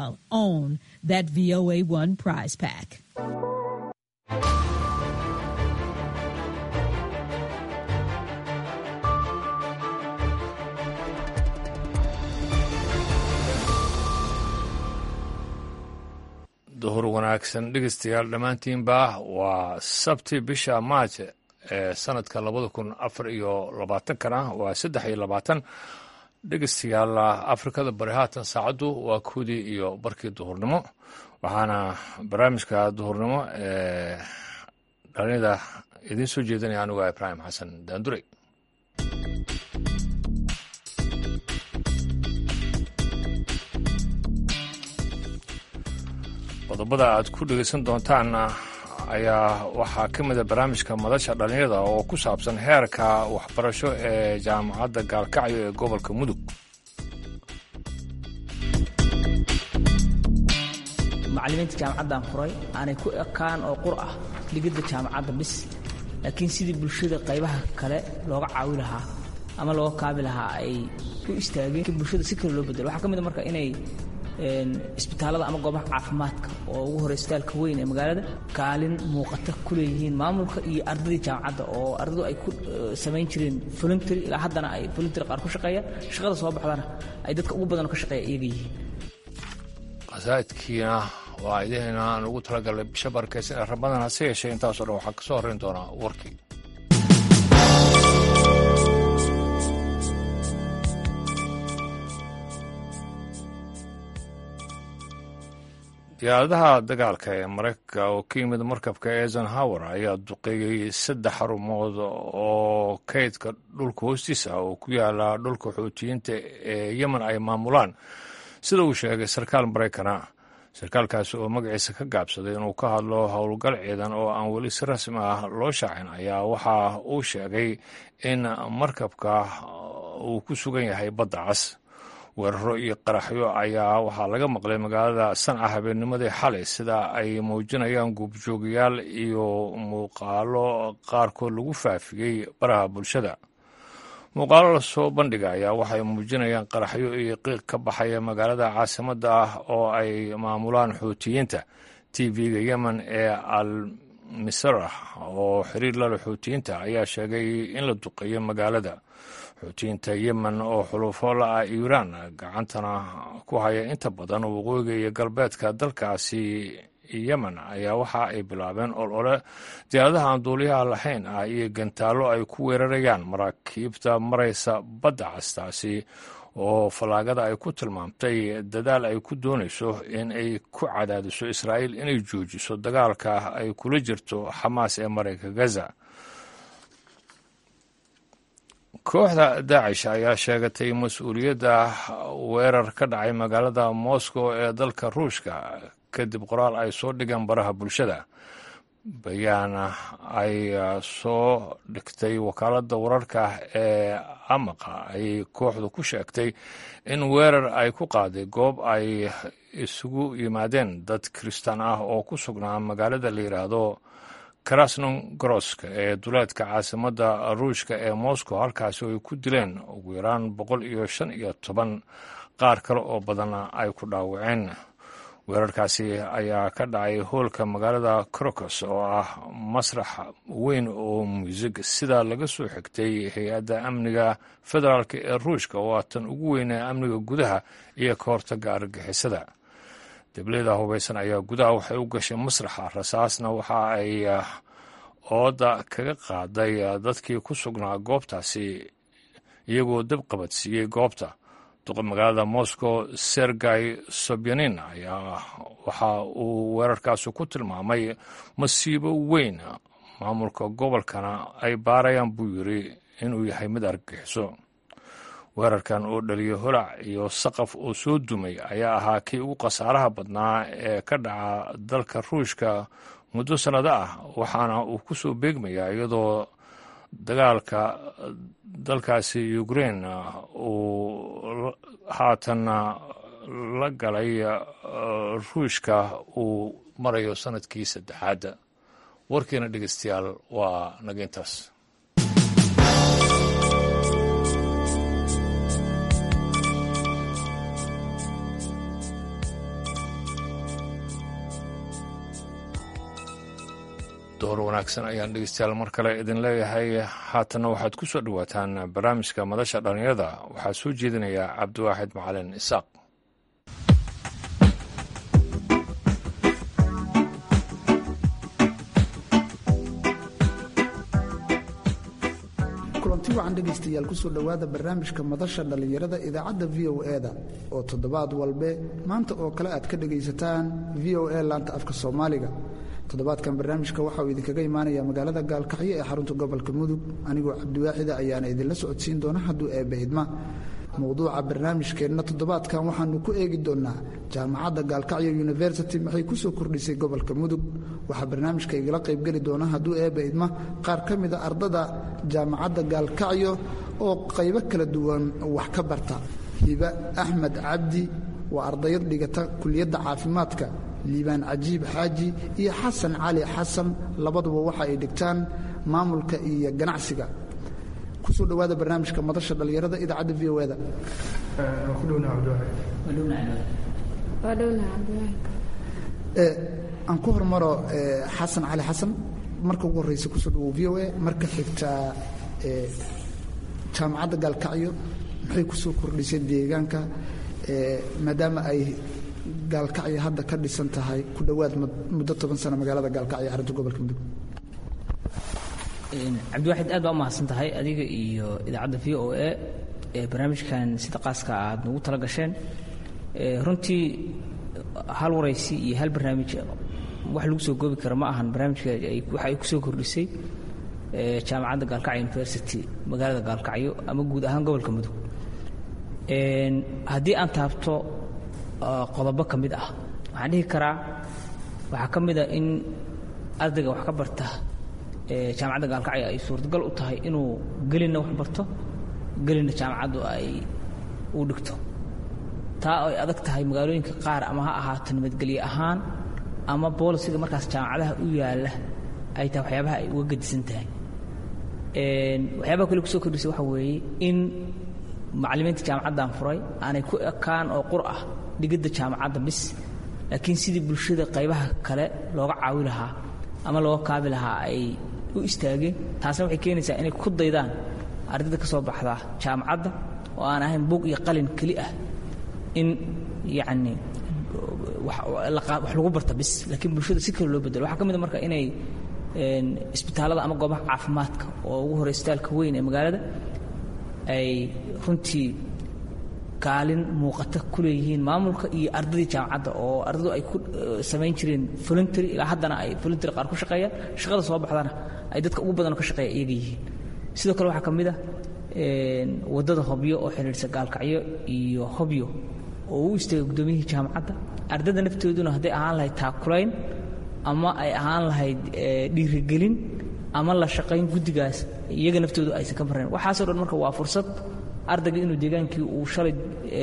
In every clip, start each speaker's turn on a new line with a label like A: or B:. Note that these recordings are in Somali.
A: well own that VOA1 prize pack.
B: duhur wanaagsan dhegeystayaal dhammaantiinba waa sabti bisha maaj ee sanadka labada kun afar iyo labaatankana waa saddex iyo labaatan dhegeystayaal afrikada bari haatan saacaddu waa koodii iyo barkii duhurnimo waxaana barnaamijka duhurnimo ee dhalinada idiin soo jeedinaya anigu ibraahim xasan daandurey qodobada aad ku dhegeysan doontaan ayaa waxaa ka mida barnaamijka madasha dhallinyada oo ku saabsan heerka waxbarasho ee jaamacadda gaalkacyo ee gobolka mudug
C: macallimiinta jaamacaddan furay aanay ku ekaan oo qur ah dhigidda jaamacadda bis laakiin sidii bulshada qaybaha kale looga caawi lahaa ama looga kaabi lahaa ay u istaageen bulshada si kale loo bedelo waxaa ka mid a marka inay isbitaalada ama goobaha caafimaadka oo ugu hore isbitaalka weyn ee magaalada kaalin muuqata ku leeyihiin maamulka iyo ardadii jaamacadda oo ardadu ay ku samayn jireen voluntary ilaa haddana ay voluntary qaar ku shaqeeyaan shaqada soo baxdana ay dadka ugu badan ka shaqeeya iyaga yihiin
B: qasaa'idkiina waa idahayna aan ugu talagalnay bisha barkaysan ee ramadaan hase yeeshee intaasoo dhan waxaa ka soo horrayn doonaa warkii diyaaradaha dagaalka ee maraykanka oo ka yimid markabka eisenhower ayaa duqeeyey saddex xarumood oo kaydka dhulka hoostiisa oo ku yaala dhulka xuutiyiinta ee yemen ay maamulaan sida uu sheegay sarkaal maraykana sarkaalkaasi oo magaciisa ka gaabsaday inuu ka hadlo howlgal ciidan oo aan weli si rasmi ah loo shaacin ayaa waxa uu sheegay in markabka uu ku sugan yahay badda cas weeraro iyo qaraxyo ayaa waxaa laga maqlay magaalada sanca habeennimadii xalay sida ay muujinayaan guubjoogayaal iyo muuqaalo qaarkood lagu faafiyey baraha bulshada muuqaalo lasoo bandhiga ayaa waxay muujinayaan qaraxyo iyo qiiq ka baxaya magaalada caasimadda ah oo ay maamulaan xuutiyiinta t v-ga yemen ee al misrah oo xiriir lale xuutiyiinta ayaa sheegay in la duqeeyo magaalada xuutiyiinta yemen oo xulufo la-ah iiraan gacantana ku haya inta badan waqooyiga iyo galbeedka dalkaasi yemen ayaa waxa ay bilaabeen olole diyaaradaha aan duuliyaha lahayn ah iyo gantaallo ay ku weerarayaan maraakiibta maraysa badda castaasi oo fallaagada ay ku tilmaamtay dadaal ay ku doonayso in ay ku cadaadiso israa'iil inay joojiso dagaalka ay kula jirto xamaas ee marayka gaza kooxda daacish ayaa sheegatay mas-uuliyadda weerar ka dhacay magaalada moscow ee dalka ruushka kadib qoraal ay soo dhigeen baraha bulshada bayaan ay soo dhigtay wakaaladda wararka ee amaqa ay kooxdu ku sheegtay in weerar ay ku qaaday goob ay isugu yimaadeen dad kiristaan ah oo ku sugnaa magaalada la yidhaahdo krasnogorosk ee duleedka caasimadda ruushka ee moscow halkaasi ay ku dileen ugu yaraan boqol iyo shan iyo toban qaar kale oo badanna ay ku dhaawaceen weerarkaasi ayaa ka dhacay hoolka magaalada crocos oo ah masrax weyn oo muusig sida laga soo xigtay hay-adda amniga federaalk ee ruushka oo ah tan ugu weyn ee amniga gudaha iyo ka hortaga argagixisada dableda hubaysan ayaa gudaha waxay u gashay masraxa rasaasna waxa ay ooda kaga qaaday dadkii ku sugnaa goobtaasi iyagoo dab qabadsiiyey goobta duqa magaalada moscow sergey sobyanin ayaa waxa uu weerarkaasi ku tilmaamay masiibo weyn maamulka gobolkana ay baarayaan buu yiri inuu yahay mid argagixiso weerarkan oo dhaliyay holac iyo saqaf oo soo dumay ayaa ahaa kii ugu khasaaraha badnaa ee ka dhaca dalka ruushka muddo sannado ah waxaana uu ku soo beegmayaa iyadoo dagaalka dalkaasi ukrain uu haatan la galay ruushka uu marayo sanadkii saddexaad warkiina dhegeystayaal waa nageyntaas door wanaagsan ayaan dhegeystayaal mar kale idin leeyahay haatanna waxaad ku soo dhowaataan barnaamijka madasha dhallinyarada waxaa soo jeedinaya cabdiwaaxid macalin isaaq
D: kulanti wacan dhegaystayaal kusoo dhowaada barnaamijka madasha dhallinyarada idaacadda v o e-da oo toddobaad walbe maanta oo kale aad ka dhegaysataan v o e laanta afka soomaaliga toddobaadkan barnaamijka waxa uu idinkaga imaanaya magaalada gaalkacyo ee xarunta gobolka mudug anigoo cabdiwaaxida ayaana idinla socodsiin doona hadduu eebba idma mowduuca barnaamijkeenna toddobaadkan waxaanu ku eegi doonnaa jaamacadda gaalkacyo university maxay ku soo kordhisay gobolka mudug waxaa barnaamijka igala qaybgeli doona hadduu eebba idma qaar ka mida ardada jaamacadda gaalkacyo oo qaybo kala duwan wax ka barta hiba axmed cabdi waa ardayad dhigata kuliyadda caafimaadka liibaan cajiib xaaji iyo xasan cali xasan labaduba waxa ay dhigtaan maamulka iyo ganacsiga kusoo dhowaada barnaamijka madasha dhallinyarada idaacadda v o e da aan ku hormaro xasan cali xasan marka ugu horreysa kusoo dhawow v o e marka xigtaa jaamacadda gaalkacyo maxay kusoo kordhisay deegaanka maadaama ay gaalkacyo hadda ka dhisan tahay ku dhowaad muddo toban sano magaalada gaalkacyo xarunta gobolka mudug
C: cabdiwaxid aad baa u mahadsan tahay adiga iyo idaacadda v o e ee barnaamijkan sida qaaska aad nagu tala gasheen runtii hal waraysi iyo hal barnaamij wax lagu soo goobi kara ma ahan barnaamijka waxa ay ku soo kordhisay jaamacadda gaalkacyo university magaalada gaalkacyo ama guud ahaan gobolka mudug haddii aan taabto qodobo ka mid ah waxaan dhihi karaa waxaa ka mid a in ardayga wax ka barta jaamacadda gaalkacyo ay suurtagal u tahay inuu gelinna wax barto gelinna jaamacaddu ay u dhigto taa ay adag tahay magaalooyinka qaar ama ha ahaato nabadgelye ahaan ama boolisiga markaas jaamacadaha u yaalla ay tahay waxyaabaha ay uga gedisan tahay waxyaabaha kale kusoo kordhisay waxa weeye in macallimiinta jaamacaddan furay aanay ku ekaan oo qur ah dhigidda jaamacadda bis laakiin sidii bulshada qaybaha kale looga caawi lahaa ama looga kaabi lahaa ay u istaageen taasna waxay keenaysaa inay ku daydaan ardayda ka soo baxda jaamacadda oo aan ahayn buug iyo qalin keli ah in yacni wax lagu barta bis laakiin bulshada si kale loo bedelo waxaa ka mid a marka inay isbitaallada ama goobaha caafimaadka oo ugu horey isbitaalka weyn ee magaalada ay runtii kaalin muuqata ku leeyihiin maamulka iyo ardadii jaamacadda oo ardadu ay ku samayn jireen voluntary ilaa haddana ay voluntary qaar ku shaqeeyaan shaqada soo baxdana ay dadka ugu badanoo ka shaqeeya iyaga yihiin sidoo kale waxaa ka mid ah waddada hobyo oo xidhiidhsa gaalkacyo iyo hobyo oo u istaagay guddoomiyihii jaamacadda ardada naftooduna hadday ahaan lahayd taakulayn ama ay ahaan lahayd dhiirigelin ama la shaqayn guddigaas iyaga naftoodu aysan ka marnayn waxaasoo dhan marka waa fursad ardayga inuu deegaankii uu shalay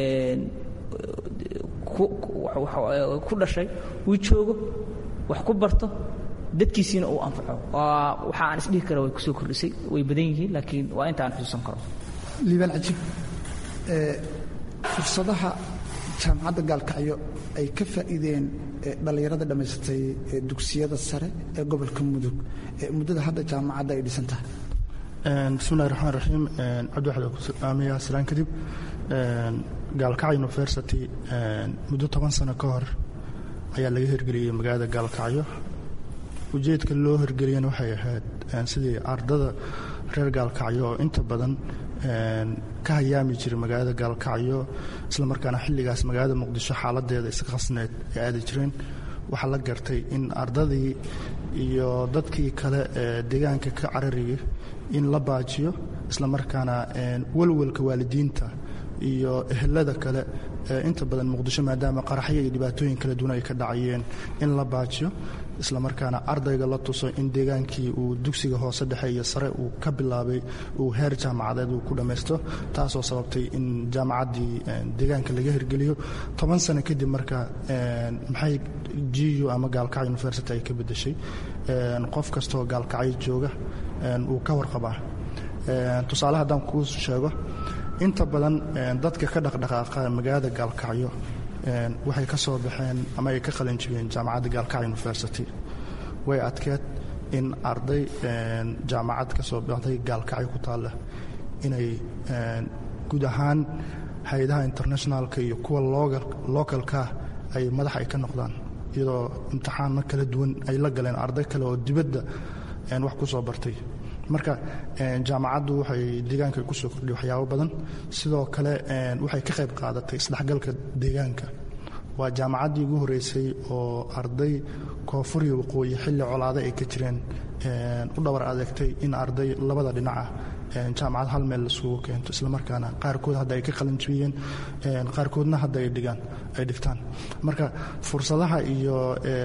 C: ku dhashay uu joogo wax ku barto dadkiisiina uu anfaco waxa aan isdhihi kara way kusoo kordhisay way badan yihiin laakiin waa inta aan xusuusan karo
D: liibaan cajiib fursadaha jaamacadda gaalkacyo ay ka faa'iideen dhallinyarada dhammaysatay dugsiyada sare ee gobolka mudug muddada hadda jaamacadda ay dhisan tahay
E: bismillahi raxmaan raxiim cabdiwaxid aamiya salaan kadib gaalkacyo university muddo toban sano ka hor ayaa laga hirgeliyey magaalada gaalkacyo ujeedka loo hirgeliyana waxay ahayd sidii ardada reer gaalkacyo oo inta badan ka hayaami jiray magaalada gaalkacyo islamarkaana xilligaas magaalada muqdisho xaaladeeda iska khasneed ay aadi jireen waxaa la gartay in ardadii iyo dadkii kale ee deegaanka ka carariyay in la baajiyo islamarkaana walwalka waalidiinta iyo ehelada kale ee inta badan muqdisho maadaama qaraxyo iyo dhibaatooyin kala duwan ay ka dhacayeen in la baajiyo islamarkaana ardayga la tuso in deegaankii uu dugsiga hoose dhexe iyo sare uu ka bilaabay uu heer jaamacadeed uu ku dhammaysto taasoo sababtay in jaamacaddii deegaanka laga hirgeliyo toban sano kadib marka maxay gu ama gaalkacyo university ay ka beddeshay qof kastaoo gaalkacyo jooga uu ka warqabaa tusaale haddaan kuu sheego inta badan dadka ka dhaqdhaqaaqa magaalada gaalkacyo waxay ka soo baxeen ama ay ka qalin jibeen jaamacadda gaalkacyo university way adkeed in arday jaamacad ka soo baxday gaalkacyo ku taalla inay guud ahaan hay-adaha internationalka iyo kuwa localka ay madax ay ka noqdaan iyadoo imtixaano kala duwan ay la galeen arday kale oo dibadda wax ku soo bartay marka jaamacaddu waxay deegaanka kusoo kordhiya waxyaabo badan sidoo kale waxay ka qayb qaadatay isdhexgalka deegaanka waa jaamacaddii ugu horreysay oo arday koonfur iyo waqooyi xilli colaado ay ka jireen u dhabar adeegtay in arday labada dhinacah jaamacad hal meel lasugu keento islamarkaana qaarkood hadda ay ka qalanjibiyeen qaarkoodna hadda ay dhigaan ay dhigtaan marka fursadaha iyo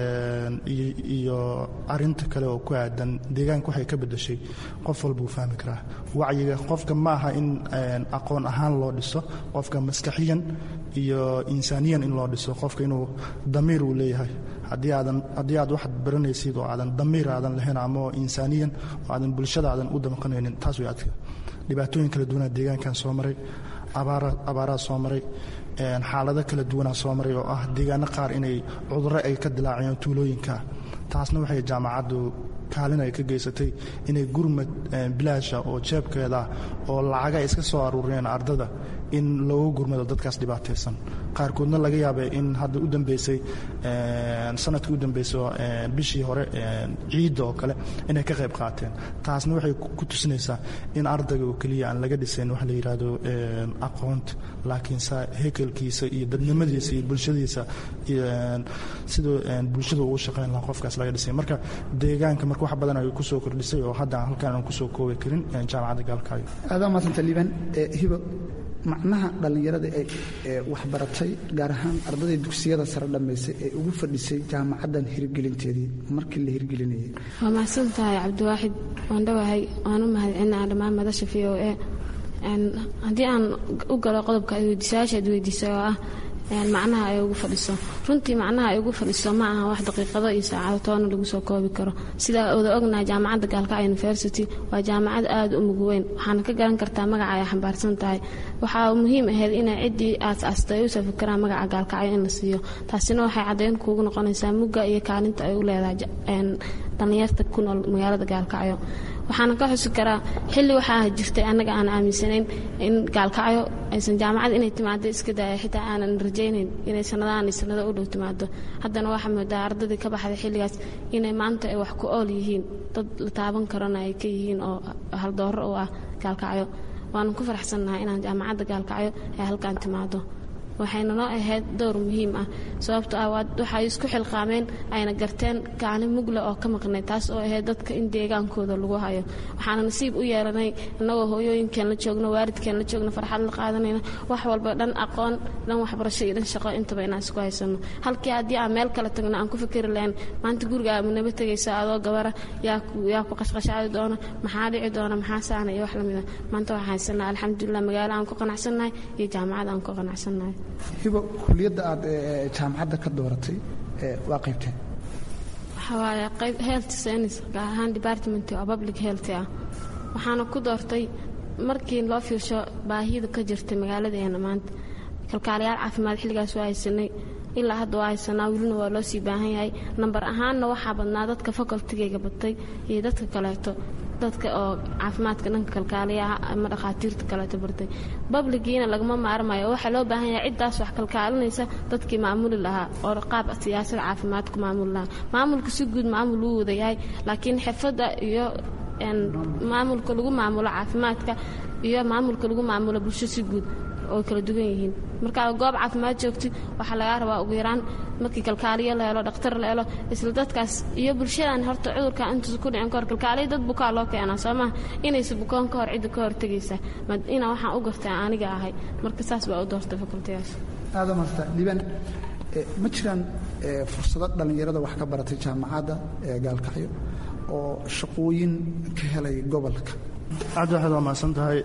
E: iyo arinta kale oo ku aadan deegaanka waxay ka bedeshay qof walbuu fahmi karaa wacyiga qofka ma aha in aqoon ahaan loo dhiso qofka maskaxiyan iyo insaaniyan in loo dhiso qofka inuu damiir uu leeyahay haddii aadan haddii aad waxaad baranaysid oo aadan damiir aadan lahayn ama insaaniyan oo aadan bulshada aadan u damqanaynin taas way adka dhibaatooyin kala duwanaa deegaankan soo maray abaaraa soo maray xaalado kala duwanaa soo maray oo ah deegaano qaar inay cudurro ay ka dilaaceen tuulooyinka taasna waxay jaamacaddu kaalin ay ka geysatay inay gurmad bilaasha oo jeebkeeda oo lacaga ay iska soo aruuriyeen ardada in loogu gurmado dadkaas dhibaataysan qaarkoodna laga yaabay in hadda u dambeysay sanadkii u dambeysay bishii hore ciidda oo kale inay ka qayb qaateen taasna waxay ku tusinaysaa in ardayga oo keliya aan laga dhisayn waxa la yidhaahdo aqoonta laakiinse hekelkiisa iyo dadnimadiisa iyo bulshadiisa siduu bulshada ugu shaqayn lahaa qofkaas laga dhisay marka deegaanka marka wax badan ay kusoo kordhisay oo hadda halkaan aan kusoo koobi karin jaamacadda gaalkaayo
D: aadaa maasanta liibaan hibo macnaha dhallinyarada ee waxbaratay gaar ahaan ardayda dugsiyada sare dhammaysay ee ugu fadhisay jaamacaddan hirgelinteedii markii la hirgelinayay
F: waa mahadsan tahay cabdiwaaxid waan dhowahay waan u mahadcelinaa dhammaan madasha v o a haddii aan u galo qodobka weydiisayaasha ad weydiisay oo ah macnaha ay ugu fadhiso runtii macnaha ay ugu fadhiso ma aha wax daqiiqado iyo saacado toona lagu soo koobi karo sidaa wada ognahay jaamacadda gaalkacyo university waa jaamacad aada u mug weyn waxaana ka garan kartaa magaca ay xambaarsan tahay waxaa muhiim ahayd inay ciddii aas-aastay ay usoo fikiraan magaca gaalkacyo in la siiyo taasina waxay caddayn kuugu noqonaysaa mugga iyo kaalinta ay u leedahay dhallinyarta ku nool magaalada gaalkacyo waxaana ka xusi karaa xilli waxaa jirtay annaga aan aaminsanayn in gaalkacyo aysan jaamacad inay timaado iska daaya xitaa aanan rajaynayn inay sanadahan iyo sanado u dhow timaado haddana waxaa moodaa ardadii ka baxday xilligaas inay maanta ay wax ku ool yihiin dad la taaban karona ay ka yihiin oo haldooro u ah gaalkacyo waanu ku faraxsannahay inaan jaamacadda gaalkacyo ay halkaan timaado waxayna noo ahayd dowr muhiim ah sababto ah waxay isku xilqaameen ayna garteen kaalin mugle oo ka maqnay taas oo ahayd dadka in deegaankooda lagu hayo waxaana nasiib u yeelanay innagoo hooyooyinkeen la joogno waalidkeen la joogno farxad la qaadanayna wax walba dhan aqoon dhan waxbarasho iyo dhan shaqo intaba inaan isku haysano halkii haddii aan meel kale tagno aan ku fikiri lahayn maanta guriga amunaba tegaysa adoo gabara yaa ku qashqashaadi doona maxaa dhici doona maxaa saana iyo wax lamida maanta waxaan haysanaa alxamdulilah magaalo aan ku qanacsannahay iyo jaamacad aan ku qanacsannahay
D: hibo kuliyadda aad jaamacadda ka dooratay waa qaybteen
F: waxaa waaye qayb health science gaar ahaan department oo public health ah waxaana ku doortay markii loo fiirsho baahida ka jirtay magaaladeena maanta kalkaalayaal caafimaad xilligaas waa haysanay ilaa hadda waa haysanaa welina waa loo sii baahan yahay nambar ahaanna waxaa badnaa dadka facultigayga batay iyo dadka kaleeto dadka oo caafimaadka dhanka kalkaaliyaha ama dhakhaatiirta kaleeto bartay babligiina lagama maarmayo waxaa loo baahan yahay ciddaas wax kalkaalinaysa dadkii maamuli lahaa oo qaab siyaasad caafimaad ku maamuli lahaa maamulka si guud maamul wuu wada yahay laakiin xirfadda iyo maamulka lagu maamulo caafimaadka iyo maamulka lagu maamulo bulsho si guud oo kala duwan yihiin markaa goob caafimaad joogti waxaa lagaa rabaa ugu yaraan markii kalkaaliyo la helo dhakhtar la helo isla dadkaas iyo bulshadan horta cudurka intuusa ku dhicin kahor kalkaaliyo dad bukaa loo keenaa soo maha inaysa bukoon ka hor cidda ka hortegaysa ina waxaan u gartaa aniga ahay marka saas baa u doortay fakultigaas
D: aada maasta liibaan ma jiraan fursado dhallinyarada wax ka baratay jaamacadda ee gaalkacyo oo shaqooyin ka helay gobolka
E: cabdi waxaad waa mahadsan tahay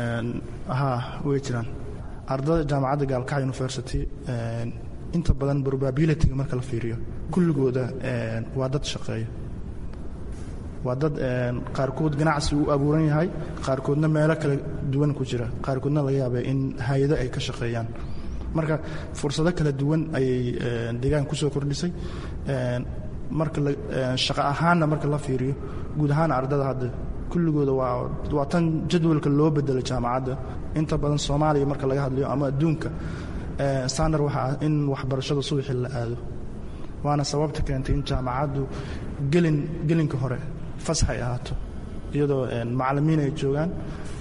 E: haa way jiraan ardada jaamacadda gaalkacyo university inta badan probabilityga marka la fiiriyo kulligooda waa dad shaqeeya waa dad qaarkood ganacsi u abuuran yahay qaarkoodna meelo kala duwan ku jira qaarkoodna laga yaaba in hay-ado ay ka shaqeeyaan marka fursado kala duwan ayay deegaan kusoo kordhisay marka shaqo ahaanna marka la fiiriyo guud ahaan ardada hadda kulligooda waa waa tan jadwalka loo bedelo jaamacadda inta badan soomaaliya marka laga hadlayo ama adduunka standard waxa ah in waxbarashada subaxii la aado waana sababta keentay in jaamacaddu gelin gelinka hore fasax ay ahaato iyadoo macalimiin ay joogaan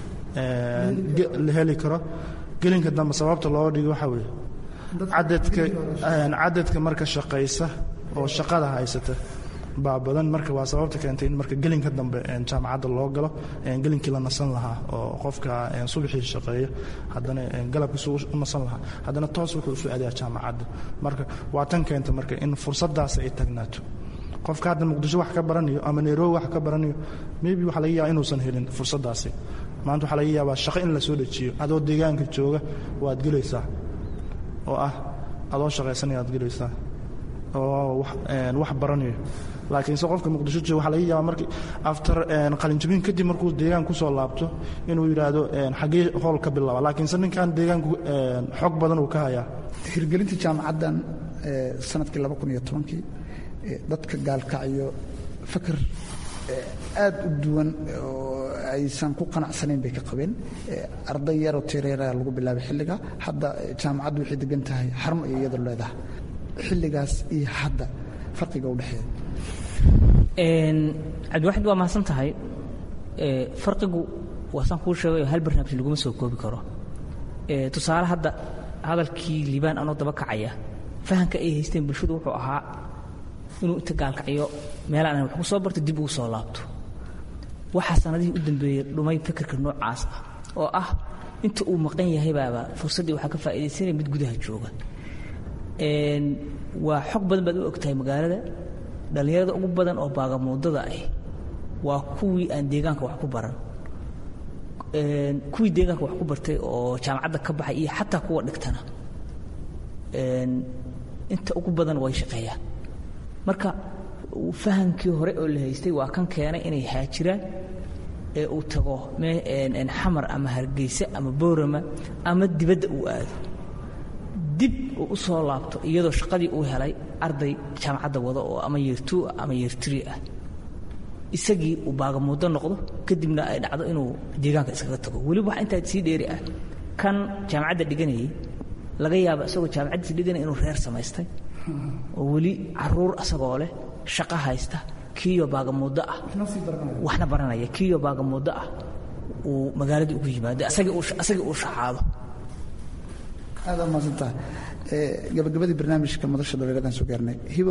E: la heli karo gelinka dambe sababta loo dhigo waxaa weeye cadadka cadadka marka shaqaysa oo shaqada haysata baa badan marka waa sababta keentay in marka gelinka dambe jaamacadda loo galo gelinkii la nasan lahaa oo qofka subaxii shaqeeya haddana galabkiisu u nasan lahaa haddana toos wuxuu isu aadayaa jaamacadda marka waa tan keenta marka in fursadaas ay tagnaato qofka hadda muqdisho wax ka baranayo ama nairobi wax ka baranayo maybe waxaa laga yaaba inuusan helin fursadaasi maanta waxaa laga yaabaa shaqo in la soo dejiyo adoo deegaanka jooga waad gelaysaa oo ah adoo shaqaysanaya ad gelaysaa oo wax baranayo laakiinse qofka muqdisho jooga waxaa laga yaabaa markii after qalinjabin kadib markuu deegaan kusoo laabto inuu yidhaahdo xaggee howl ka bilaaba laakiinse ninkan deegaanku xog badan uu ka hayaa
D: hirgelinta jaamacaddan sanadkii laba kun iyo tobankii dadka gaalkacyo fakar aad u duwan oo aysan ku qanacsanayn bay ka qabeen arday yaroo tireeraa lagu bilaabay xilliga hadda jaamacaddu waxay degan tahay xarun ay iyadu leedahay xilligaas iyo hadda farqiga u dhexeeya
C: cabdiwaxid waa mahadsan tahay farqigu waa saan kuu sheegayo hal barnaamij laguma soo koobi karo tusaale hadda hadalkii liibaan anoo daba kacaya fahamka ay haysteen bulshadu wuxuu ahaa inuu inta gaalkacyo meelaan wax ku soo barto dib ugu soo laabto waxaa sanadihii u dambeeyey dhumay fikirka noocaas ah oo ah inta uu maqan yahay baaba fursaddii waxaa ka faa'iidaysanaya mid gudaha jooga waa xog badan baad u ogtahay magaalada dhallinyarada ugu badan oo baagamuudada ah waa kuwii aan deegaanka wax ku baran kuwii deegaanka wax ku bartay oo jaamacadda ka baxay iyo xataa kuwa dhigtana inta ugu badan way shaqeeyaan marka fahamkii hore oo la haystay waa kan keenay inay haajiraan ee uu tago xamar ama hargeysa ama boorama ama dibadda uu aado dib uu u soo laabto iyadoo shaqadii uu helay arday jaamacadda wada oo ama yeertuu ama yeertiri ah isagii uu baagamuuddo noqdo kadibna ay dhacdo inuu deegaanka iskaga tago weliba wax intaa sii dheeri ah kan jaamacadda dhiganayay laga yaaba isagoo jaamacaddiisa dhiganaya inuu reer samaystay oo weli caruur asagoo leh shaqo haysta kiiyo baagamuuddo ah waxna baranaya kiiyo baagamuuddo ah uu magaaladii ugu yimaado asagii uu shacaabo
D: aad aa mahadsantaha gabagabadii barnaamijka madasha dhallinyaradan soo gaarnay hibo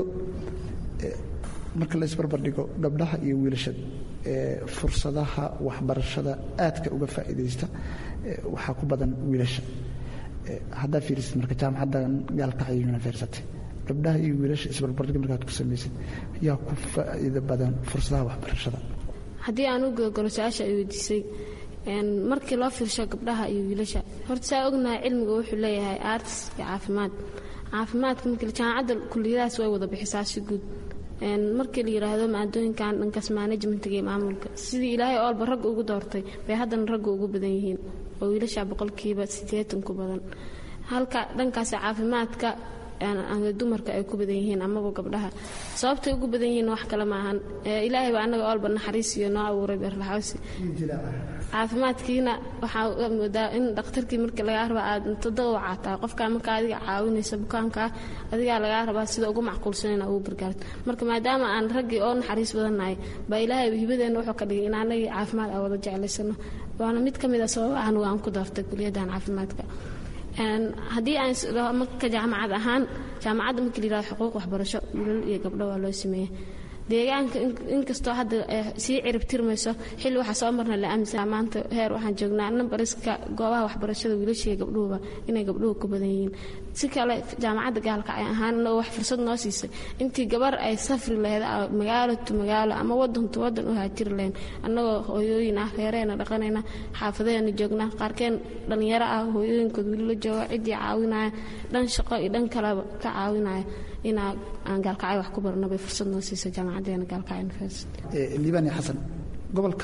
D: marka la isbarbardhigo gabdhaha iyo wiilasha fursadaha waxbarashada aadka uga faa'iidaysta waxaa ku badan wiilasha haddaa fiirisid marka jaamacaddan gaalkacyo university gabdhaha iyo wiilasha isbarbardhig markaad ku samaysid yaa ku faa'iido badan fursadaha waxbarashada
F: haddii aan u gogolo su-aasha ay weydiisay markii loo fiirsho gabdhaha iyo wiilasha horta saa ognahay cilmiga wuxuu leeyahay arts iyo caafimaad caafimaadka markii jaamacadda kuliyadahaas way wada bixisaa si guud markii la yidhaahdo maadooyinkan dhankaas managementiga iyo maamulka sidii ilaahay oolba ragga ugu doortay bay haddana ragga ugu badan yihiin oo wiilasha boqolkiiba siddeetan ku badan halka dhankaas caafimaadka dumarka ay ku badan yihiin amaba gabdhaha sababtay ugu badan yihiin wax kale maahan ilaahay baa annaga oolba naxariis iyo noo abuuray beerlaxawsi caafimaadkiina waxaa moodaa in dhakhtarkii markii lagaa rabaa aad intada u caataa qofkaa markaa adiga caawinaysa bukaankaa adigaa lagaa rabaa sida ugu macquulsan inaa ugu gargaarto marka maadaama aan raggii oo naxariis badannahay baa ilaahay hibadeenna wuxuu ka dhigay in anagii caafimaad aan wada jeclaysano waana mid ka mid a sababa anugu aan ku doortay kuliyaddan caafimaadka haddii aan marka jaamacad ahaan jaamacadda markii la yihahdo xuquuq waxbarasho wiilal iyo gabdho waa loo sameeyey deegaanka inkastoo hadda sii cirib tirmayso xilli waxaa soo marna la aaminsan maanta heer waxaan joognaa nambariska goobaha waxbarashada wiilasha iyo gabdhuhuba inay gabdhuhu ku badan yihiin si kale jaamacadda gaalka ay ahaan inagoo wax fursad noo siisay intii gabar ay safri lahayd magaalo tu magaalo ama wadan tu wadan u haajiri lahayn annagoo hooyooyin ah reereena dhaqanayna xaafadeena joognaa qaarkeen dhallinyaro ah hooyooyinkood weli la joogo ciddii caawinaya dhan shaqo iyo dhan kaleba ka caawinaya inaa aan gaalkacyo wax ku barno bay fursad noo siisay jaamacadeena gaalkacyo university
D: liibaan iyo xasan gobolka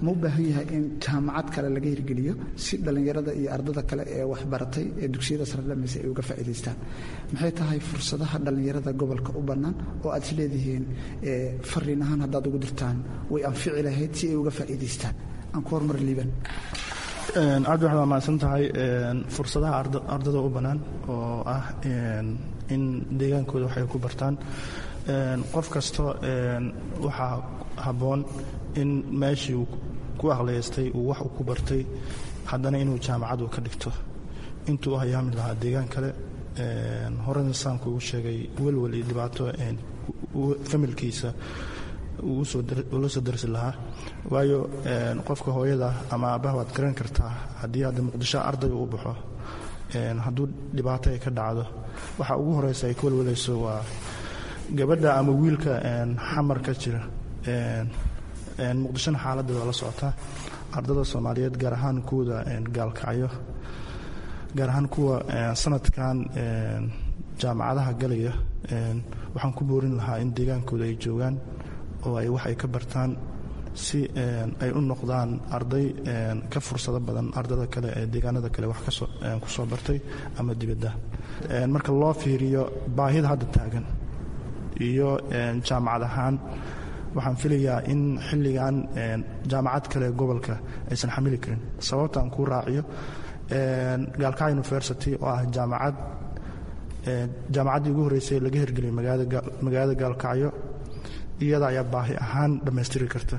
D: ma u baahan yahay in jaamacad kale laga hirgeliyo si dhallinyarada iyo ardada kale ee waxbaratay ee dugsiyada sare dhamaysa ay uga faa'iidaystaan maxay tahay fursadaha dhallinyarada gobolka u bannaan oo aad is leedihiin fariin ahaan haddaad ugu dirtaan way anfici lahayd si ay uga faa'iidaystaan aan ku horumar liiban
E: cabdi waxaad mahadsan tahay fursadaha ardada u bannaan oo ah in deegaankooda waxay ku bartaan qof kasta waxaa habboon in meeshii uu ku aqliyaystay uu wax uu ku bartay haddana inuu jaamacadu ka dhigto intuu u hayaami lahaa deegaan kale horena saanku ugu sheegay welwel iyo dhibaato familkiisa ula soo darsi lahaa waayo qofka hooyada ama aabbaha waad garan kartaa haddii hadda muqdisho arday uu baxo hadduu dhibaato ay ka dhacdo waxa ugu horeysa ay ka welwalayso waa gabadha ama wiilka xamar ka jira muqdishona xaaladda waa la socotaa ardada soomaaliyeed gaar ahaan kuwada gaalkacyo gaar ahaan kuwa sanadkan jaamacadaha galaya waxaan ku boorin lahaa in deegaankooda ay joogaan oo ay wax ay ka bartaan si ay u noqdaan arday ka fursado badan ardada kale ee deegaanada kale wax ku soo bartay ama dibadda marka loo fiiriyo baahida hadda taagan iyo jaamacad ahaan waxaan filayaa in xilligan jaamacad kale gobolka aysan xamili karin sababtaan kuu raaciyo gaalkacyo university oo ah jaamacad jaamacaddii ugu horreysay laga hirgeliyay magaalada gaalkacyo iyada ayaa baahi ahaan dhammaystiri karta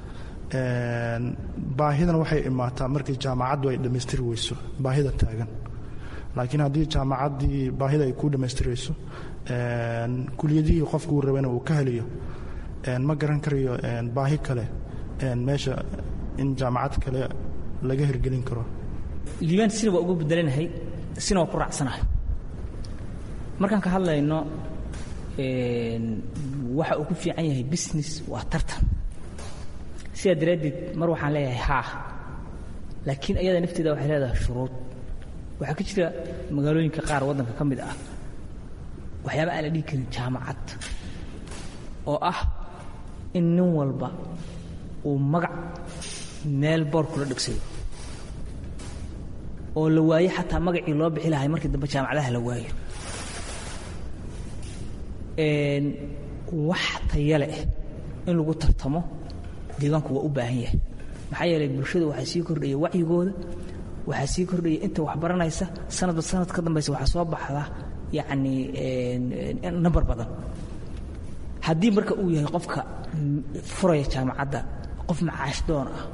E: baahidan waxay imaataa markii jaamacaddu ay dhammaystiri weyso baahida taagan laakiin haddii jaamacaddii baahida ay kuu dhammaystirayso kuliyadihii qofkuu rabana uu ka heliyo ma garan karayo baahi kale meesha in jaamacad kale laga hirgelin karo
C: liibaan sina waa uga bedelanahay sina waa ku raacsanahay markaan ka hadlayno waxa uu ku fiican yahay business waa tartan sidaa daraaddeed mar waxaan leeyahay haa laakiin ayada nafteeda waxay leedahay shuruud waxaa ka jira magaalooyinka qaar waddanka ka mid ah waxyaaba aan la dhihi karin jaamacad oo ah in nin walba uu magac meel boor kula dhegsayo oo la waayo xataa magacii loo bixi lahay markii dambe jaamacadaha la waayo wax tayale ah in lagu tartamo deegaanku waa u baahan yahay maxaa yeelay bulshada waxaa sii kordhaya wacyigooda waxaa sii kordhaya inta wax baranaysa sanadba sanad ka dambaysa waxaa soo baxda yacni nambar badan haddii marka uu yahay qofka furaya jaamacadda qof macaash doon ah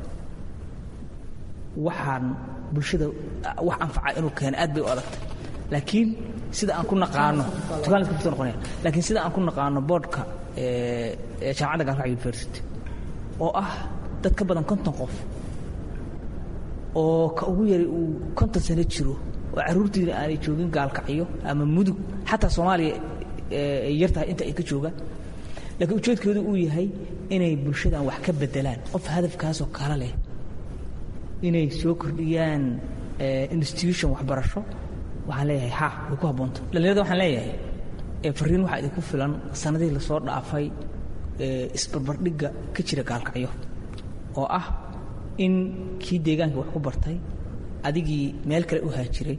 C: waxaan bulshada wax anfaca inuu keeno aad bay u adagtay laakiin sida aan ku naqaano tukaanka noqonaya laakiin sida aan ku naqaano boardka ee jaamacadda gaalkacyo university oo ah dad ka badan konton qof oo ka ugu yari uu konton sano jiro oo carruurtiina aanay joogin gaalkacyo ama mudug xataa soomaaliya ay yartahay inta ay ka joogaan laakiin ujeedkoodu uu yahay inay bulshadan wax ka bedelaan qof hadafkaasoo kale leh inay soo kordhiyaan institution waxbarasho waxaan leeyahay ha way ku habboonta dhallinyarada waxaan leeyahay fariin waxaa idinku filan sanadihii lasoo dhaafay isbarbardhigga ka jira gaalkacyo oo ah in kii deegaanka wax ku bartay adigii meel kale u haajiray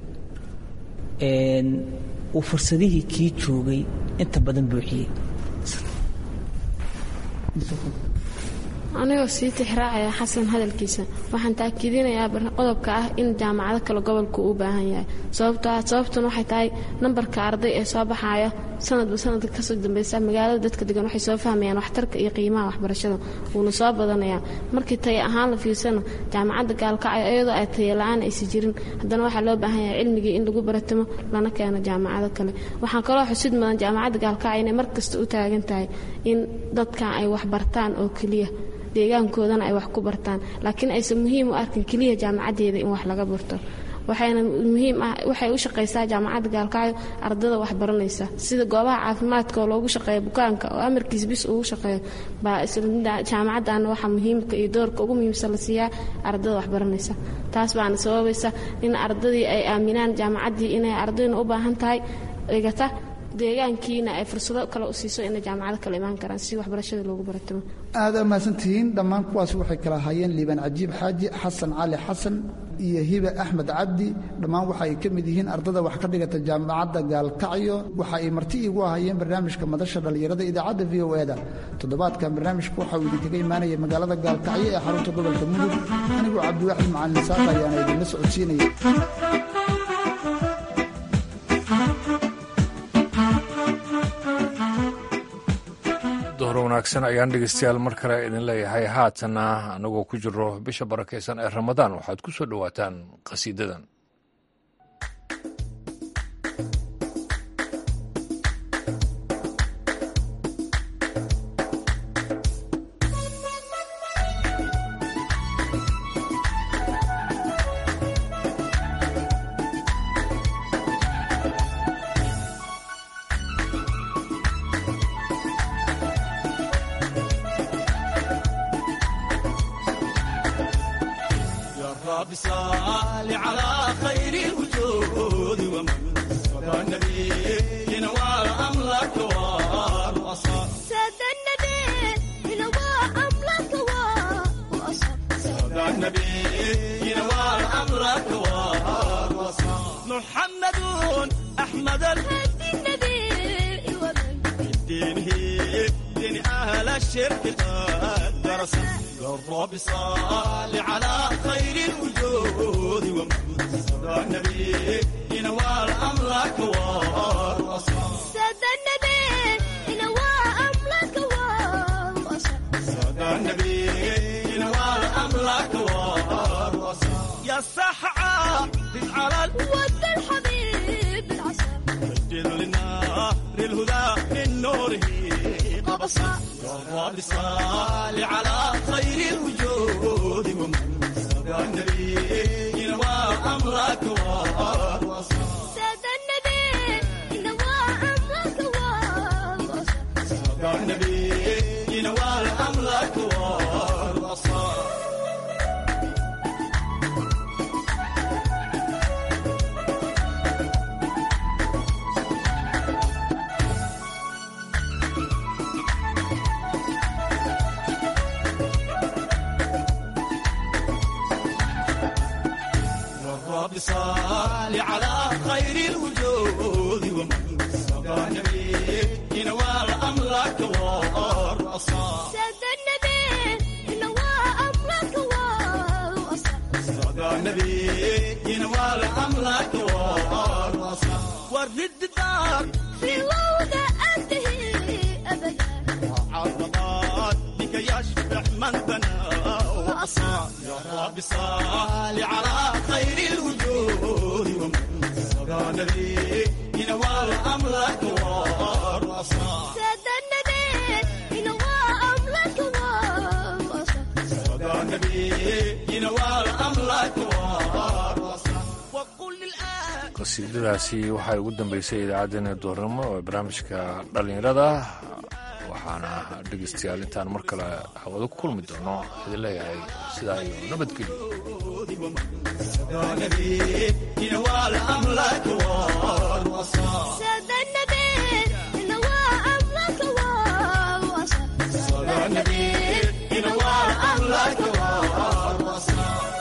C: uu fursadihii kii joogay inta badan buuxiyey
F: anigoo sii tixraacaya xasan hadalkiisa waxaan taakiidinayaa qodobka ah in jaamacado kale gobolku u baahan yahay sababtuna waxay tahay nambarka arday ee soo baxaya sanadba sanadka kasoo dambeysa magaalada dadka degan waxay soo fahmayaan waxtarka iyo qiimaha waxbarashada wuuna soo badanayaa markii taya ahaan la fiirsana jaamacadda gaalkacyo iyadoo ay taya la-aan aysi jirin haddana waxaa loo baahan yahay cilmigii in lagu baratamo lana keeno jaamacado kale waxaan kaloo xusid mudan jaamacadda gaalkacyo inay markasta u taagan tahay in dadkan ay waxbartaan oo keliya deegaankoodana ay wax ku bartaan laakiin aysan muhiim u arkin keliya jaamacaddeeda in wax laga barto waxayna muhiim ah waxay u shaqaysaa jaamacadda gaalkacyo ardada wax baranaysa sida goobaha caafimaadka oo loogu shaqeeya bukaanka oo amarkiis bis ugu shaqeeyo baa jaamacaddaana waxaa muhiimka iyo doorka ugu muhiimsan la siiyaa ardada wax baranaysa taas baana sababaysa in ardadii ay aaminaan jaamacaddii inay ardayna u baahan tahay dhigata deegaankiina ay fursado kale u siiso inay jaamacado kale imaan karaan si waxbarashada loogu baratamo
D: aada mahadsantihiin dhammaan kuwaasi waxay kala ahaayeen liibaan cajiib xaaji xasan cali xasan iyo hibe axmed cabdi dhammaan waxa ay ka mid yihiin ardada wax ka dhigata jaamacadda gaalkacyo waxa ay marti iigu ahaayeen barnaamijka madasha dhallinyarada idaacadda v o eda toddobaadkan barnaamijka waxa uu idinkaga imaanaya magaalada gaalkacyo ee xarunta gobolka mudug anigoo cabdiwaaxid macalin saaq ayaana idinla socodsiinaya
B: dohor wanaagsan ayaan dhegeystayaal mar kale idin leeyahay haatana anagoo ku jiro bisha barakaysan ee ramadaan waxaad ku soo dhowaataan qhasiidadan qasiidadaasi waxay ugu dambeysay idaacaddeenna doornimo ee barnaamijka dhallinyarada waxaana dhegeystayaal intaan mar kale hawado ku kulmi doono idin leeyahay sidaa iyo nabadgelyo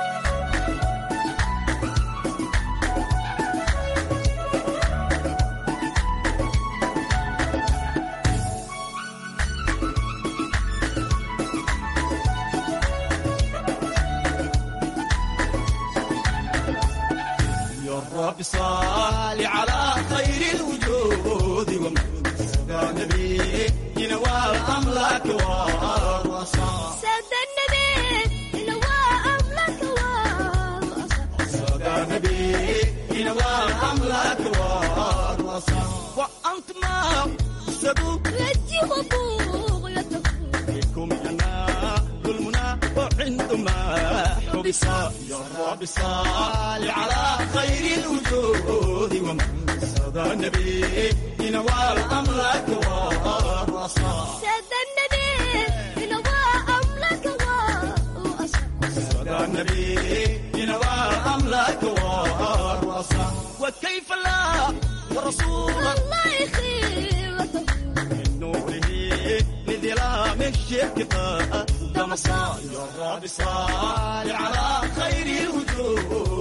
G: رب صال على خير الوجود ومن سدى النبي ينوى أملاك والرصاص
H: سد النبي ينوى أملاك والرصاص
G: سدى النبي ينوى أملاك والرصاص وأنت ما سدوا
H: رجي وطوغ يتفوق
G: بكم أنا ظلمنا وعندما حبس يا رب صال على خير الوجود ومن سدى النبي ينوى الأملاك والرصاص
H: سد النبي ينوى أملاك والرصاص
G: سدى النبي ينوى الأملاك والرصاص وكيف لا رسولا
H: الله يخيبته
G: من نوره لظلام الشرك دمصا يا رب صل على خير الوجود